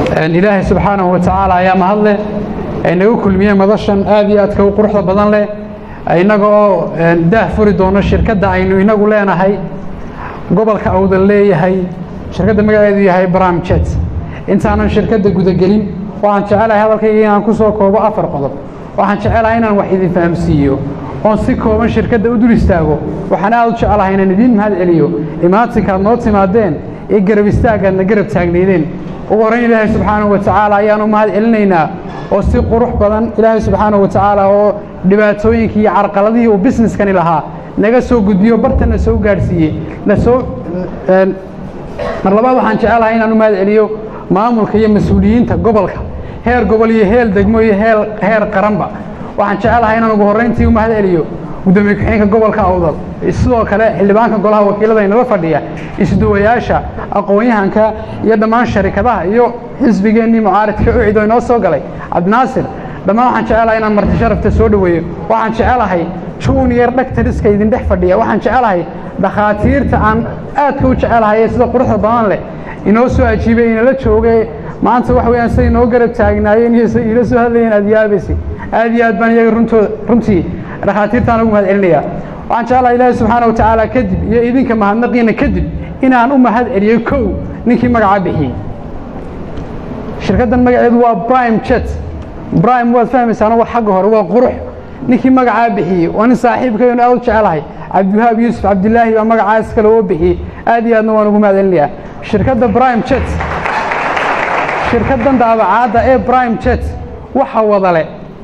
ilaahay subxaanahu watacaala ayaa mahadleh ay naga kulmiyeen madashan aad iyo aadka u quruxda badan leh innaga oo daah furi doono shirkadda aynu inagu leenahay gobolka awdan leeyahay shirkadda magaceedu yahay bramjet intaanan shirkadda gudagelin waxaan jecelahay hadalkayga inaan ku soo koobo afar qodob waxaan jecelahay inaan wax idin fahamsiiyo oon si kooban shirkadda u dul istaago waxaan aad u jecelahay inaan idiin mahad celiyo imaatinkaad noo timaadeen ee garab istaagaadna garab taagnaydeen ugu horrayn ilaahay subxaanahu watacaala ayaanu mahad celinaynaa oo si qurux badan ilaahay subxaanahu watacaala oo dhibaatooyinkii iyo carqaladihii uu busineskani lahaa naga soo gudbiyo bartana soo gaadhsiiyey na soo mar labaad waxaan jecelahay inaan u mahad celiyo maamulka iyo mas-uuliyiinta gobolka heer gobol iyo heel degmo iyo heel heer qaranba waxaan jecelahay inaan ugu horrayntii u mahad celiyo gudoomiye ku-xigeenka gobolka awdal sidoo kale xildhibaanka golaha wakiilada inala fadhiya isduwayaasha aqoon-yahanka iyo dhammaan sharikadaha iyo xisbigeennii mucaaridka ucid oo inoo soo galay cabdinaasir dhammaan waxaan jecelahay inaan marti sharafta soo dhoweeyo waxaan jecelahay junior dhakhtariska idin dhex fadhiya waxaan jecelahay dhakhaatiirta aan aadka u jecelahay ee sida quruxda badan leh inoo soo ajiibay inala joogay maanta wax weeyaan siday inoo garab taagnaayeen iyo siday iila soo hadlayeen aad yaabaysi aad iyo aad baan iyaga runtooda runtii dhakhaatiirtaan ugu mahad celinayaa waxaan jeclahay ilaahi subxaana wa tacaala kadib iyo idinka mahadnaqiina kadib inaan u mahad celiyey kow ninkii magacaa bixiyey shirkaddan magaceedu waa brime jet brime waad fahmaysaano waa xagga hore waa qurux ninkii magacaa bixiyey waa nin saaxiibkaynu aad u jecelahay cabdiwahaab yuusuf cabdilaahi baa magacaas kale oo bixiyey aad iyo aadna waan ugu mahad celinayaa shirkadda brime jet shirkaddan daabacaadda ee brime jet waxa wadale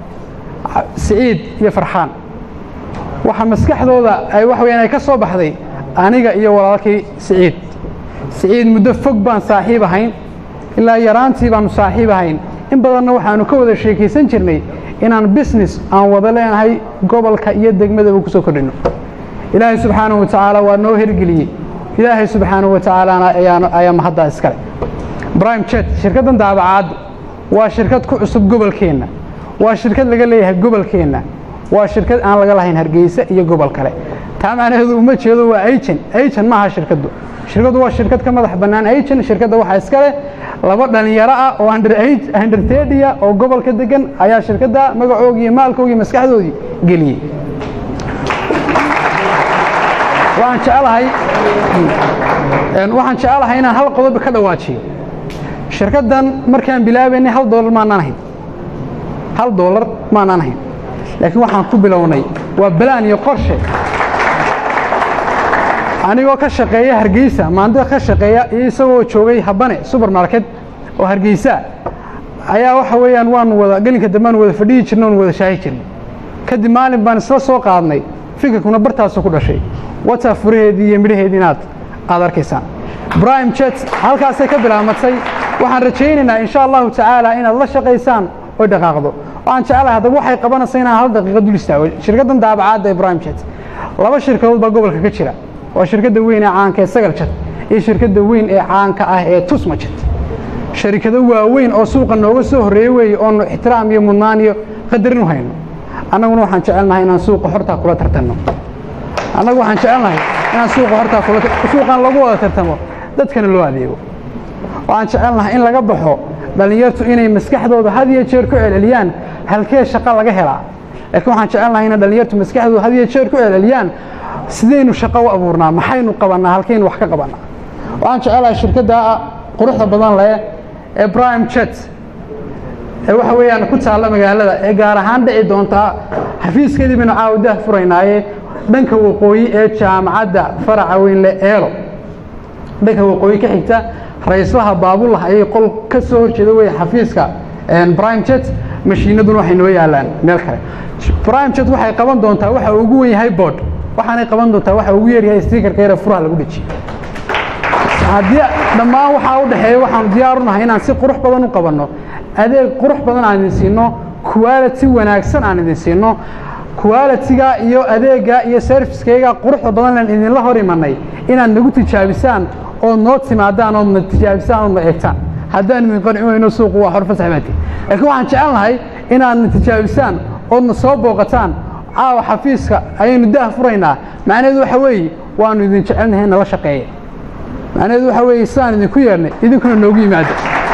siciid iyo farxaan waxa maskaxdooda ay wax weyaan ay ka soo baxday aniga iyo walaalkii siciid siciid muddo fog baan saaxiib ahayn ilaa yaraantii baanu saaxiib ahayn in badanna waxaanu ka wada sheekaysan jirnay inaan business aan wada leenahay gobolka iyo degmadaba ku soo kordhino ilaahay subxaanahu wa tacaala waa noo hergeliyey ilaahay subxaanahu wa tacaalana ayaa mahaddaa iskale brime jet shirkaddan daabacaaddu waa shirkad ku cusub gobolkeenna waa shirkad laga leeyahay gobolkeenna waa shirkad aan laga lahayn hargeysa iyo gobol kale taa macnaheedu uma jeedo waa agent agent maaha shirkaddu shirkaddu waa shirkad ka madax bannaan agent shirkadda waxaa iska leh laba dhallinyaro ah oo under under thirty-a oo gobolka degan ayaa shirkadda magacoogii iyo maalkoogii maskaxdoodii geliyey waxaan jecelahay waxaan jecelahay inaan hal qodob ka dhawaajiyo shirkaddan markaan bilaabaynay hal doolar maanaan ahayn hal doolar maanaan ahayn laakiin waxaan ku bilownay waa balaan iyo qorshe anigoo ka shaqeeya hargeysa maanta ka shaqeeya iyo isagoo joogay habane supermarket oo hargeysa ayaa waxa weeyaan waanu wada gelinka dambe aanu wada fadhiyi jirnay oonu wada shaahi jirnay kadib maalin baan isla soo qaadnay fikirkuna bartaasu ku dhashay wataa furaheedii iyo midhaheedii inaad aad arkaysaan brime jet halkaasay ka bilaamatay waxaan rajaynaynaa insha allahu tacaala inaad la shaqaysaan oy dhaqaaqdo waxaan jecelahay haddaba waxay qabanaysa inaan hal daqiiqa dul istaago shirkaddan daabacaadda ee brime jet laba shirkadood baa gobolka ka jira waa shirkadda weyn ee caanka ee sagal jet iyo shirkadda weyn ee caanka ah ee tusma jet sharikado waaweyn oo suuqa nooga soo horreeye weeye oonu ixtiraam iyo mudnaan iyo qadarin u hayno annaguna waxaan jecelnahay inaan suuqa hortaa kula tartanno annagu waxaan jecelnahay inaan suuqa hortaa kula suuqan lagu wada tartamo dadkana loo adeego waxaan jecelnahay in laga baxo dhallinyartu inay maskaxdooda had iyo jeer ku celceliyaan halkee shaqo laga helaa laakiin waxaan jecelnahay inay dhallinyartu maskaxdooda had iyo jeer ku celceliyaan sidaynu shaqo u abuurnaa maxaynu qabannaa halkaynu wax ka qabannaa waxaan jecelahay shirkadda quruxda badan leh ee brime jet ee waxa weeyaan ku taalla magaalada ee gaar ahaan dhici doontaa xafiiskeedii baynu caawadaha furaynaaye dhanka waqooyi ee jaamacadda faraca weynle eelo dhanka waqooyi ka xigta ra-islaha baabulah ayay qol ka soo horjeeda wey xafiiska brime jet mashiinaduna waxay noo yaalaan meel kale brime jet waxay qaban doontaa waxa ugu wen yahay board waxaanay qaban doontaa waxa ugu yaryahay stiikarka yare furaha lagu dhejiyo haddii dhammaan waxaa u dhexeeya waxaanu diyaar u nahay inaan si qurux badan u qabanno adeeg qurux badan aan idin siino quality wanaagsan aan idin siino qualitiga iyo adeega iyo servicekayga quruxda badan len idinla hor imanay inaad nagu tijaabisaan ood noo timaadaan oodna tijaabisaan oodna eegtaan haddaan idin qanci weyno suuqu waa horfasax baati laakiin waxaan jecelnahay inaadna tijaabisaan oodna soo booqataan caawa xafiiska ayaynu daah furaynaa macnaheedu waxa weeye waanu idin jecelnahay nala shaqeeya macnaheedu waxa weeye sidaan idinku yeernay idinkuna noogu yimaado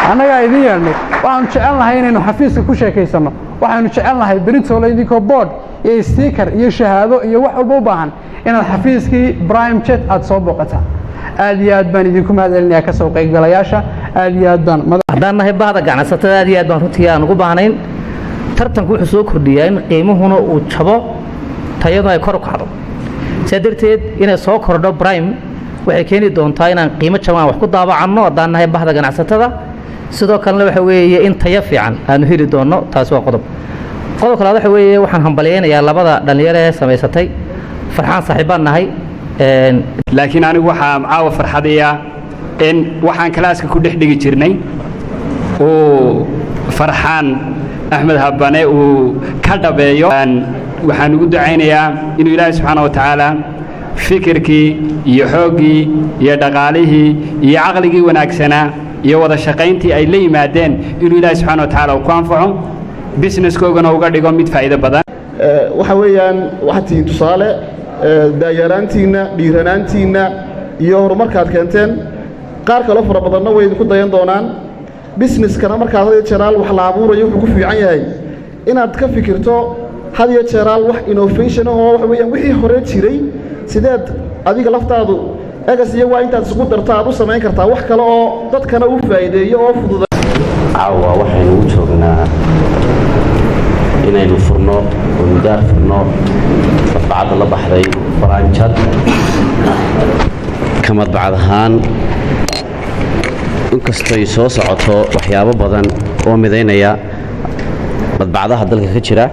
annagaa idin yeedhnay waxaanu jecel nahay inaynu xafiiska ku sheekaysanno waxaynu jecel nahay beritoole idinkoo board iyo stiikar iyo shahaado iyo wax walba u baahan inaad xafiiskii brime jet aad soo booqataan aad iyo aad baan idinku mahad celinayaa ka soo qaybgalayaasha aad iyo aad baan haddaan nahay bahda ganacsatada aad iyo aad baan runtii aan ugu baahnayn tartanku wuxuu soo kordhiyaa in qiimuhuna uu jabo tayadu ay kor u kacdo sidaa darteed inay soo kordho brime waxay keeni doontaa inaan qiimo jaban wax ku daabacanno haddaan nahay bahda ganacsatada sidoo kalena waxa weeye in tayo fiican aanu heli doonno taasi waa qodob qodob kalaad waxa weeye waxaan hambalyaynayaa labada dhallinyaro ee samaysatay farxaan saaxiibbaan nahay laakiin anigu waxaa caawa farxadaya in waxaan kalaaska ku dhex dhigi jirnay uu farxaan axmed habane uu ka dhabeeyo waxaan ugu ducaynayaa inuu ilaahay subxaana wa tacaala fikirkii iyo xooggii iyo dhaqaalihii iyo caqligii wanaagsanaa iyo wada shaqayntii ay la yimaadeen inuu ilaahay subxana wa tacaala uu ku anfaco businesskoogana uga dhigo mid faa'iido badan waxa weeyaan waxaad tihiin tusaale daayaraantiinna dhiiranaantiinna iyo horumarkaad keenteen qaar kaloo fara badanna way idinku dayan doonaan busineskana markaad had iyo jeeraal wax la abuurayo wuxuu ku fiican yahay inaad ka fikirto had iyo jeeraal wax innovation oo waxa weeyaan wixii hore jiray sideed adiga laftaadu egas iyo waa intaad isku darto aad u samayn kartaa wax kale oo dadkana u faa'iideeyo oo fududa caawa waxaynu u joognaa inaynu furno oo mudaar furno madbacadda la baxday baranjad ka madbacad ahaan inkastoy soo socoto waxyaabo badan oo midaynaya madbacadaha dalka ka jira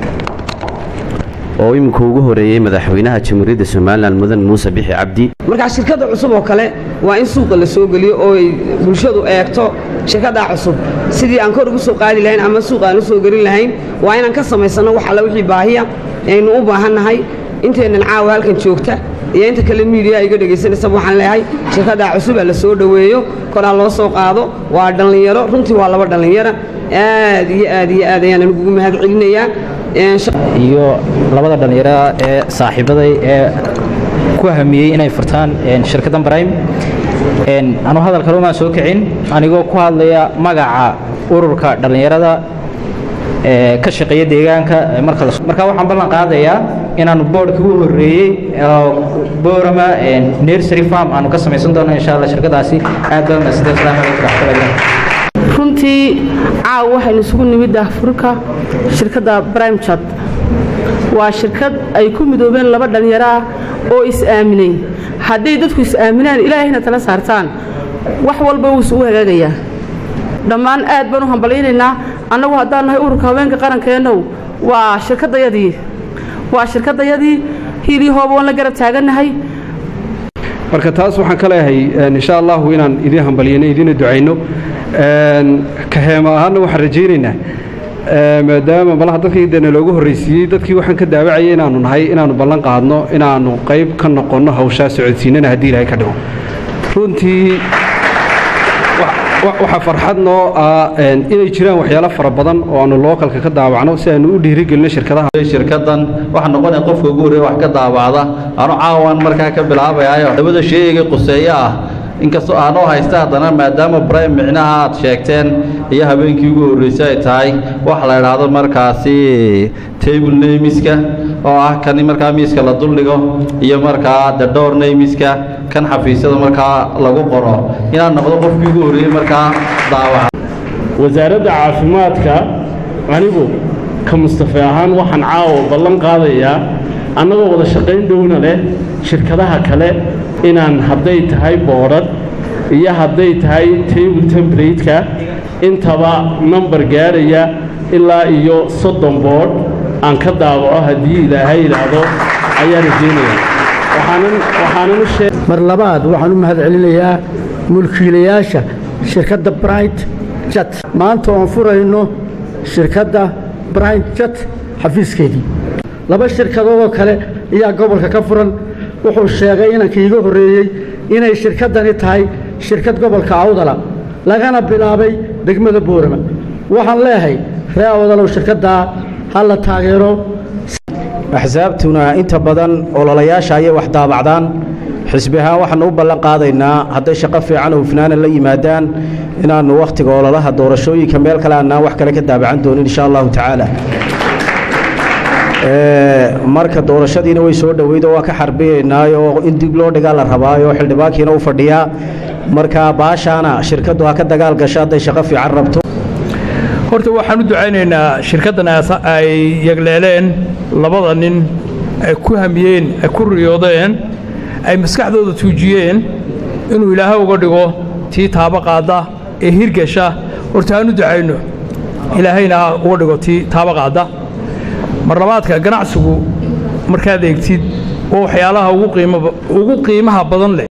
oo imika ugu horeeyey madaxweynaha jamhuuriyadda somalilan mudan muuse bixi cabdi markaa shirkadda cusub oo kale waa in suuqa la soo geliyo oo ay bulshadu eegto shirkaddaa cusub sidii aan kor ugu soo qaadi lahayn ama suuq aan u soo gelin lahayn waa inaan ka samaysanno wax alla wixii baahiya aynu u baahannahay inteennan caawa halkan joogta iyo inta kale miidiya iga dhegaysanaysaba waxaan leeyahay shirkaddaa cusubaa la soo dhoweeyo koraa loo soo qaado waa dhallinyaro runtii waa laba dhallinyara aad iyo aad iyo aad ayaan anugu mahad celinayaa iyo labada dhallinyaro ee saaxiibaday ee ku hamiyey inay furtaan shirkaddan brime anuu hadal kale umaan soo kicin anigoo ku hadlaya magaca ururka dhallinyarada ee ka shaqeeya deegaanka marka marka waxaan ballan qaadayaa inaanu boodhkii u horreeyey boorama nursery farm aanu ka samaysan doono insha allah shirkadaasi aad baa mahadsantahay asalaamu calaykum waraxmatullahi runtii caaw waxaynu isugu nimid daahfurka shirkadda brimechat waa shirkad ay ku midoobeen laba dhallinyaro ah oo is-aaminay hadday dadku is-aaminaan ilaahayna tala saartaan wax walba wuusu u hagaagayaa dhammaan aad baan u hambalyaynaynaa annagu haddaan nahay ururka haweenka qarankeennow waa shirkaddayadii waa shirkaddayadii hiilii hooba waan la garab taagannahay marka taas waxaan ka leeyahay insha allahu inaan idiin hambalyayno idiina ducayno ka heema ahaanna waxaan rajaynaynaa maadaama malaha dadkii dee naloogu horraysiiyey dadkii waxaan ka daawacayay inaanu nahay inaanu ballan qaadno inaanu qayb ka noqonno hawshaa socodsiinana haddii ilaahay ka dhigo runtii waxaa farxad noo ah inay jiraan waxyaalo fara badan oo aanu lookalka ka daawacno si aanu u dhiirigelino shirkadaha shirkadan waxaa noqonaya qofka ugu horreeya wax ka daawacda anu caawan markaa ka bilaabayayo labada sheegay quseeyo ah inkastoo aanoo haysta haddana maadaama brime micnaha aad sheegteen iyo habeenkii ugu horreysay ay tahay waxa la idhaahdo markaasi table namiska oo ah kan markaa miiska la duldhigo iyo markaa the door namiska kan xafiisyada markaa lagu qoro inaad noqdo qofkii ugu horreeyey markaa daawaca wasaaradda caafimaadka anigu ka mustafe ahaan waxaan caawa ballan qaadayaa annagoo wada shaqayn dhowna leh shirkadaha kale inaan hadday tahay boodhad iyo hadday tahay table tembrate-ka intaba number gaadhaya ilaa iyo soddon boodh aan ka daawaco haddii ilaahay idhaahdo ayaan rajaynaya mar labaad waxaan u mahad celinayaa mulkiilayaasha shirkadda bright jat maanta oon furayno shirkadda bright jat xafiiskeedii laba shirkadoodoo kale ayaa gobolka ka furan wuxuu sheegay inankii iga horreeyey inay shirkaddani tahay shirkad gobolka awdala lagana bilaabay degmada boorama waxaan leeyahay ree awdalow shirkaddaa ha la taageero axsaabtuna inta badan ololayaasha ayay wax daabacdaan xisbi ahaan waxaanu u ballan qaadaynaa hadday shaqo fiican oo hufnaana la yimaadaan inaannu wakhtiga ololaha doorashooyinka meel kale aanaan wax kale ka daabacan doonin insha allahu tacaala marka doorashadiina way soo dhoweyd oo waa ka xarbiyaynaayo in dib loo dhigaa la rabaayo xildhibaankiina u fadhiyaa marka baashaana shirkaddu ha ka dagaal gasho hadday shaqo fiican rabto horta waxaan u ducaynaynaa shirkaddan ay yagleeleen labada nin ay ku hamiyeen ay ku riyoodeen ay maskaxdooda tuujiyeen inuu ilaahay uga dhigo tii taabo qaadda ee hirgasha horta aan u ducayno ilaahayna ha uga dhigo tii taabo qaadda mar labaadka ganacsigu markaad eegtid waa waxyaalaha ugu qiimaha badan leh